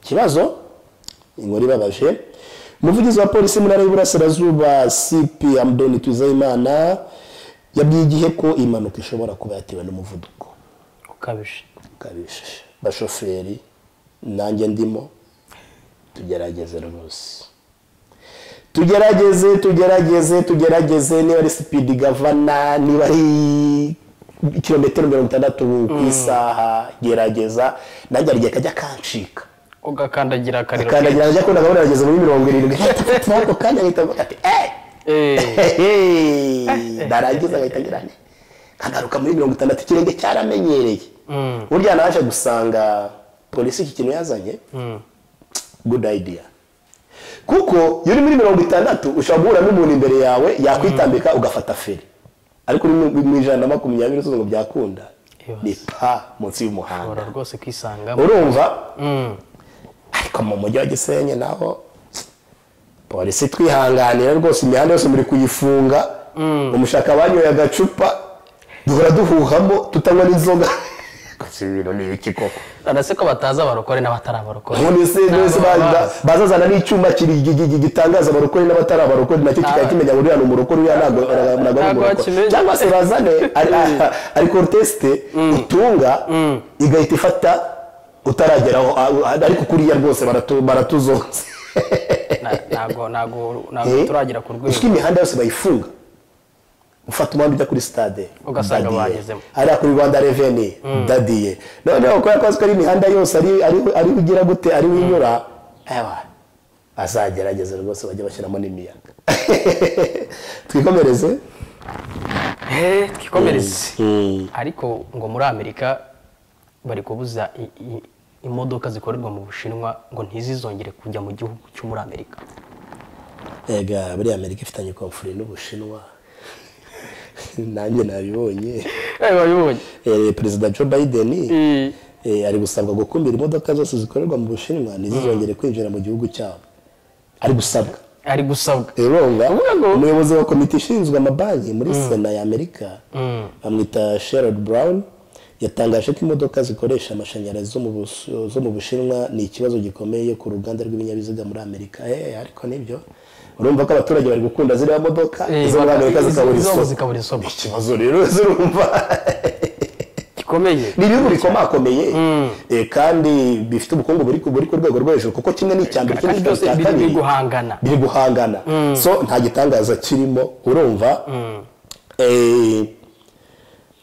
ikibazo inkuru ibabaje umuvugizi wa polisi mu ntara y'uburasirazuba cp amdoni twizeyimana yabwiye igihe ko iyi mpanuka ishobora kuba yatewe n'umuvuduko
ukabije
ukabije bashoferi nanjye ndimo tugerageze rwose tugerageze tugerageze tugerageze niba ari sipidi gavana niba ari kilometero mirongo itandatu ku isaha gerageza nanjye hari igihe kajya kancika
ugakandagira akariro
akandagira ajya akunda akabona arageze muri mirongo irindwi ako kanya ahita avuga ati "Eh!"
Eh,
Hehe, narangiza agahita agira ane nkagaruka muri mirongo itandatu ikirenge cyaramenyereye burya naje gusanga polisi iki kintu yazanye good idea kuko iyo uri muri mirongo itandatu ushobora guhura n'umuntu imbere yawe yakwitambika ugafata feri ariko uri mu- mu ijana na makumyabiri usubiza ngo byakunda
Ibibazo.
ni pa munsi y'umuhanda
ushobora rwose kwisanga
urumva
Mm.
ariko mu mujyi wa gisenyi naho polisi twihanganira rwose imihanda yose muri kuyifunga umushaka banyoye agacupa duhora duhuhamo tutanywa n'inzoga gusa ibintu ni ibiki koko
none se ko batazi abarokore n'abatari abarokore
ubundi se
Ntabwo
bose ba- ba-
bazi.
bazazana n'icyuma kiri- gi- gi- gi- gitangaza abarokore n'abatari abarokore nacyo kikaba
Ah.
kimenya ngo uriya ni umurokore uriya ntabwo ntabwo ari
Ntabwo
umurokore
bakimenya.
cyangwa se bazane ari- ah, ari kontesite utunga igahita ifata utarageraho ah, ah, ariko kuriya rwose baratu- baratuzonze
Na- ntabwo ntabwo ntabwo
Eh,
turagera ku rwego
uko imihanda yose bayifunga ufata umuhanda ujya kuri stade
Ugasanga
dadiye.
bagezemo.
hariya kuri rwanda reveni dadiye noneho kubera ko azi ko ari imihanda yose ari- ari- ariho ugira gute ariho inyura ewa azagerageza rwose bajye bashyiramo n'imiyaga twikomereze
Eh, twikomereze ariko ngo muri amerika bari kubuza i- i- imodoka zikorerwa mu bushinwa ngo ntizizongere kujya mu gihugu cyo muri amerika
ega buriya amerika ifitanye komfuri n'ubushinwa nanjye nabibonye
babibonye
Eh, perezida joe biden Eh, ari gusabwa gukumira imodoka zose zikorerwa mu bushinwa ntizizongere kwinjira mu gihugu cyabo ari gusabwa
ari gusabwa
ironga
Avuga ngo-
umuyobozi wa komite ishinzwe amabanki muri sena ya amerika bamwita sherod brown yatangaje ko imodoka zikoresha amashanyarazi zo mu Bus- zo mu bushinwa ni ikibazo gikomeye ku ruganda rw'ibinyabiziga muri amerika Eh, ariko nibyo urumva ko abaturage bari gukunda ziriya modoka
Eh,
izo muri
baka-
amerika
izo-
zikabura
izo
isoko
zikabura isoko
ikibazo rero zirumva
gikomeye
ni ibihugu bikomakomeye eh, kandi bifite ubukungu buri ku buri ku rwego rwo hejuru kuko kimwe n'icya mbere ikindi
kandi
kikaba
byose
icya
biri-
kabiri
biri guhangana
biri guhangana so nta gitangaza kirimo urumva Eh,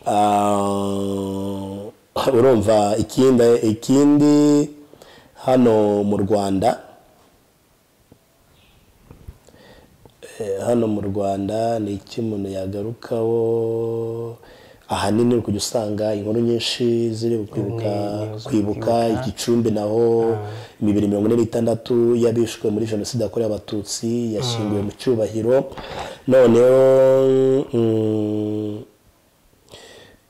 ah, urumva ikindi ikindi hano mu rwanda eh, hano mu rwanda ni iki umuntu yagarukaho ahanini uri kujya usanga inkuru nyinshi ziri kwibuka
Ni- ni zo
kwibuka
kwibuka.
igicumbi naho bibiri mirongo ine n'itandatu y'abishwe muri jenoside yakorewe abatutsi yashyinguwe mu cyubahiro noneho mm,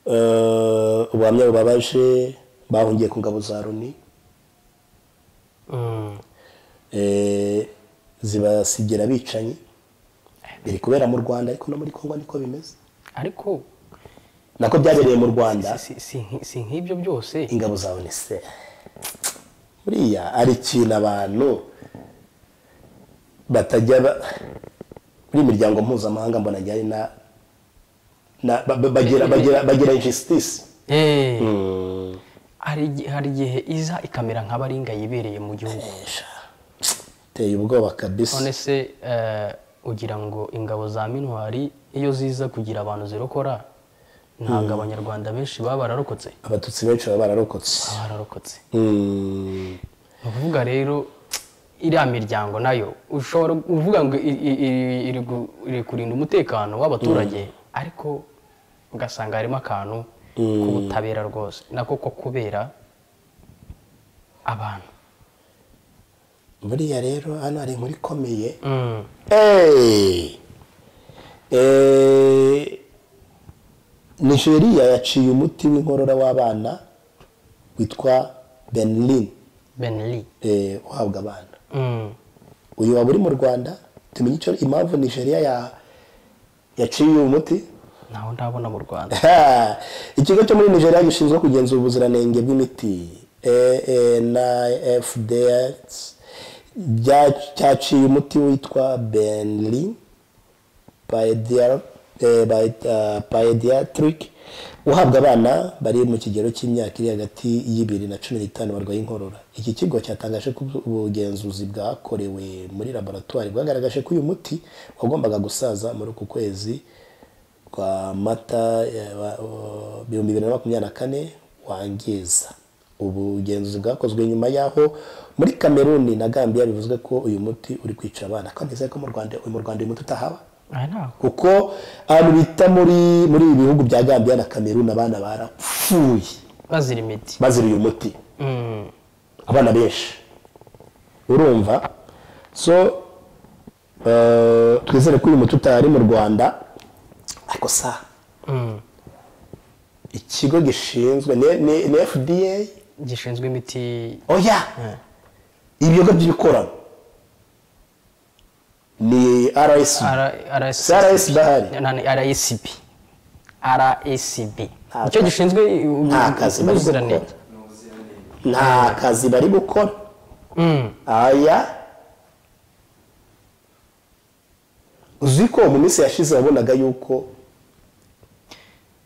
eh, ubuhamya bubabaje bahungiye ku ngabo za loni
Mm.
eh, zibasigira abicanyi biri kubera mu rwanda ariko no muri congo niko bimeze
ariko
nako byabereye mu rwanda
si- si nki- si nk'ibyo byose
ingabo za onise buriya hari ikintu abantu batajya ba- muri iyi miryango mpuzamahanga mbona ajya ari na na- ba- ba- bagira bagira bagira injustice
Eh, hari igihe- hari igihe iza ikamera nk'abaringa yibereye mu gihugu
iteye ubwoba kabisa
none se eh, ugira ngo ingabo za mintwari iyo ziza kugira abantu zirokora ntabwo abanyarwanda benshi baba bararokotse
abatutsi benshi baba bararokotse
bararokotse
Mm.
ni ukuvuga rero iriya miryango nayo ushobora kuvuga ngo i- i- i- iri gu- iri kurinda umutekano w'abaturage ariko ugasanga harimo akantu k'ubutabera rwose nako ko kubera abantu
buriya rero hano hari inkuru ikomeye
Mm.
Hey! Eh, nigeria yaciye umuti w'inkorora w'abana witwa benlin
Ben Lee
eh, uhabwa abana
Mm.
uyu waba uri mu rwanda tumenye icyo impamvu nigeria ya, yaciye uyu muti
ntawo ndabona mu Rwanda
Ha! ikigo cyo muri nigeria gishinzwe kugenzura ubuziranenge bw'imiti afds bya- cyaciye umuti witwa benlin Pediatric- eh, by- uh, pediatric uhabwa abana bari mu kigero cy'imyaka iri hagati y'ibiri na cumi n'itanu barwaye inkorora iki kigo cyatangaje ko ubugenzuzi bwakorewe muri laboratwari bwagaragaje ko uyu muti wagombaga gusaza muri uku kwezi kwa mata eh, wa- o- ibihumbi bibiri na makumyabiri na kane wangiza ubugenzuzi bwakozwe nyuma y'aho muri kameruni na gambia bivuzwe ko uyu muti uri kwica abana kandi nizere ko mu rwanda mu rwanda uyu muti utahaba
aha ntabwo
kuko ahantu bita muri muri ibi bihugu bya gambia na kameruni abana barapfuye
bazira imiti
bazira uyu muti
Mm.
abana benshi urumva so eh, twizere ko uyu muti utari mu rwanda ariko sa
Mm.
ikigo gishinzwe ni- ni ni fda
gishinzwe imiti
oya ibiyoga by'ibikorano ni rsi CRS bahari.
RSB RSB
Nta
nicyo
kazi.
gishinzwe
Nta kazi bari
ubuziranenge
gukora. nta kazi bari gukora
Mm.
aya uzi ko mu minsi yashize wabonaga yuko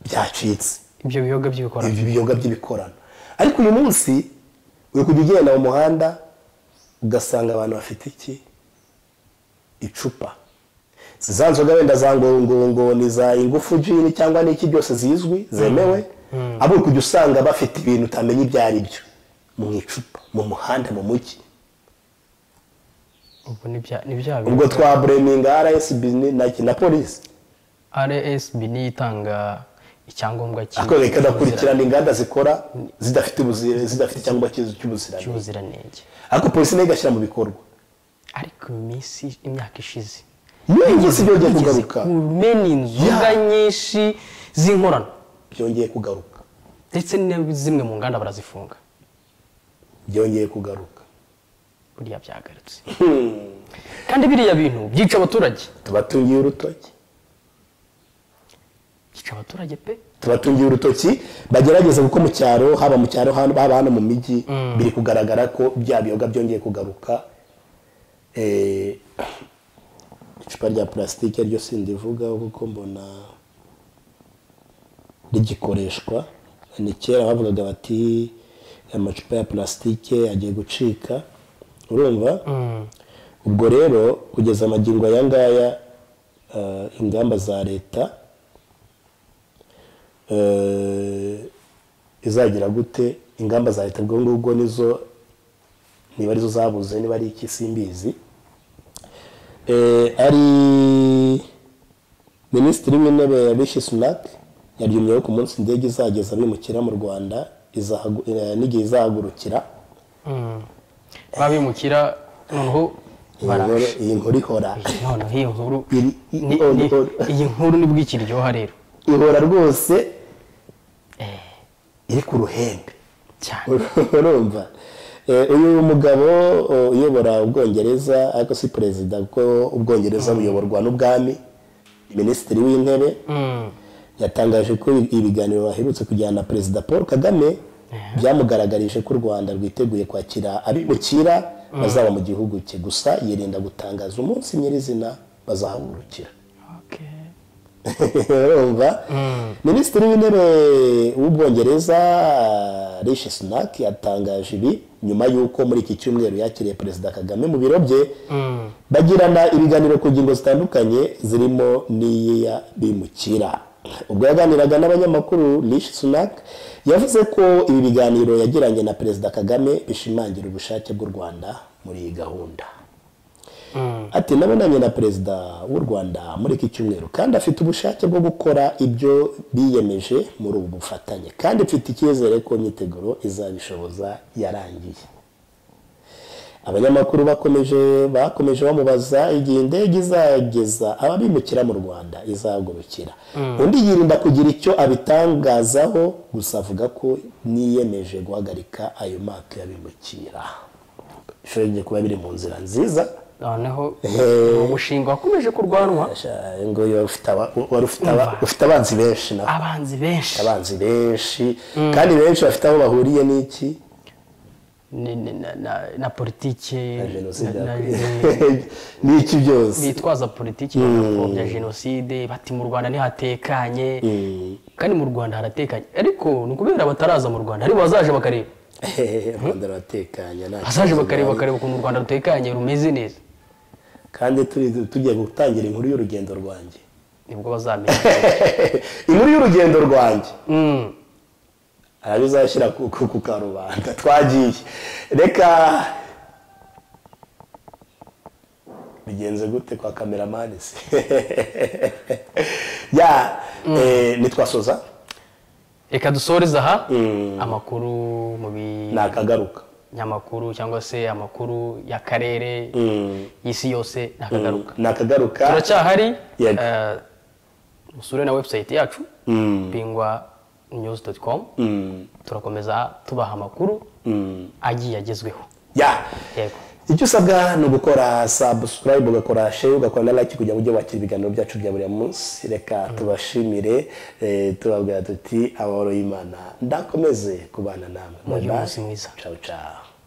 byacitse
ibyo biyoga by'ibikora
ibi biyoga by'ibikorano ariko uyu munsi uri kujya ugenda mu muhanda ugasanga abantu bafite iki icupa Si za nzoga wenda za ngongoro ni za ingufu jini cyangwa n'iki byose zizwi zemewe abo uri kujya usanga bafite ibintu utamenya ibyo ari byo mu icupa mu muhanda mu mujyi
ubwo ni bya ni bya
ubwo
biyoga
twa bureminga rsb ni- na, na polisi
RSB niyo itanga icyangombwa cy-
ariko ikanakurikirana inganda zikora zidafite ubuzi- zidafite icyangombwa cy'ubuzi- cy'ubuziranenge
cy'ubuziranenge
ariko polisi nayo igashyira mu bikorwa
ariko mu minsi imyaka ishize
iyo iminsi byongeye
kugeze
kugaruka
ku meni inzoga nyinshi z'inkorano
byongeye kugaruka
ndetse na zimwe mu nganda barazifunga
byongeye kugaruka
buriya byagarutse kandi biriya bintu byica abaturage
tubatungiye urutoki
byica abaturage pe
tubatungiye urutoki bagerageza kuko mu cyaro haba mu cyaro hano- haba hano mu mijyi biri kugaragara ko bya biyoga byongeye kugaruka Eh, icupa rya purasitike ryo sindivuga kuko mbona rigikoreshwa ni kera bavugaga bati amacupa ya purasitike agiye gucika urumva ubwo rero kugeza amagingo aya ngaya eh, ingamba za leta eh, izagira gute ingamba za leta ubwo ngubwo nizo niba arizo zabuze niba ari iki simbizi eh, ari minisitiri w'intebe yabishi sunati yaryumyeho ku munsi indege izageza abimukira mu rwanda izahagu- eh, n'igihe izahagurukira
babimukira noneho
Iyi
baraje
nkuru- iyi nkuru ihora
noneho iyo nkuru
Iri- i-
ni-
on-
ni-
on-
iyi nkuru nibwo ikiryoha rero
ihora rwose iri ku ruhembe
cyane
urumva Eh, uyu mugabo o, uyobora ubwongereza ariko si perezida kuko ubwongereza buyoborwa n'ubwami minisitiri w'intebe
Mm.
yatangaje ko ibiganiro baherutse kujyana na perezida paul kagame byamugaragarije ko u rwanda rwiteguye kwakira abimukira bazaba mu gihugu cye gusa yirinda gutangaza umunsi nyirizina bazahagurukira
Okay.
urumva minisitiri w'intebe w'ubwongereza rishi sunaki yatangaje ibi nyuma y'uko muri iki cyumweru yakiriye perezida kagame mu biro bye bagirana ibiganiro ku ngingo zitandukanye zirimo n'iya bimukira ubwo yaganiraga n'abanyamakuru rishi sunaki yavuze ko ibi biganiro yagiranye na perezida kagame bishimangira ubushake bw'u rwanda muri iyi gahunda ati nabonanye na perezida w'u rwanda muri iki cyumweru kandi afite ubushake bwo gukora ibyo biyemeje muri ubu bufatanye kandi mfite icyizere ko imyiteguro izabishoboza yarangiye abanyamakuru bakomeje bakomeje bamubaza igihe indege izageza ababimukira mu rwanda izagurukira undi yirinda kugira icyo abitangazaho gusa avuga ko niyemeje guhagarika ayo mato y'abimukira ishobora kuba biri mu nzira nziza
noneho
Eh.
uwo mushinga wakomeje kurwanwa
Sha, ngo yo ufite aba- wari ufite aba- ufite abanzi benshi na
abanzi benshi
abanzi benshi kandi benshi bafite aho bahuriye n'iki
Ni- ni- na- na- na politiki
na jenoside
na-
n'iki byose
bitwaza politiki bagapfobya jenoside bati mu rwanda ntihatekanye kandi mu rwanda haratekanye ariko ni ukubera bataraza mu rwanda ariko bazaje bakareba
u rwanda ruratekanye nta
bazaje
kibazo
bakareba
ruhari.
bakareba ukuntu u rwanda rutekanye rumeze neza
kandi turi- tugiye gutangira inkuru y'urugendo rwanjye
nibwo bazamenya
inkuru y'urugendo rwanjye
Mm.
arabizashyira ku ku- ku karubanda twagiye reka bigenze gute kwa kameramani se ya eh, nitwasoza
reka dusoreze aha amakuru mu bi
nakagaruka
nyamakuru cyangwa se amakuru y'akarere
Mm.
y'isi yose nakagaruka
nakagaruka
turacyahari
Yego.
eh, musure na website yacu bingwa news com
Mm.
turakomeza tubaha amakuru
Mm.
agiye agezweho
ya
yego
icyo usabwa ni ugukora subscribe ugakora share ugakora na like kugira ngo ujye wakira ibiganiro byacu bya buri munsi reka tubashimire eh, tubabwira tuti amahoro y'imana ndakomeze kubana namwe
mugire
Bye bye.
umunsi mwiza.
ciao ciao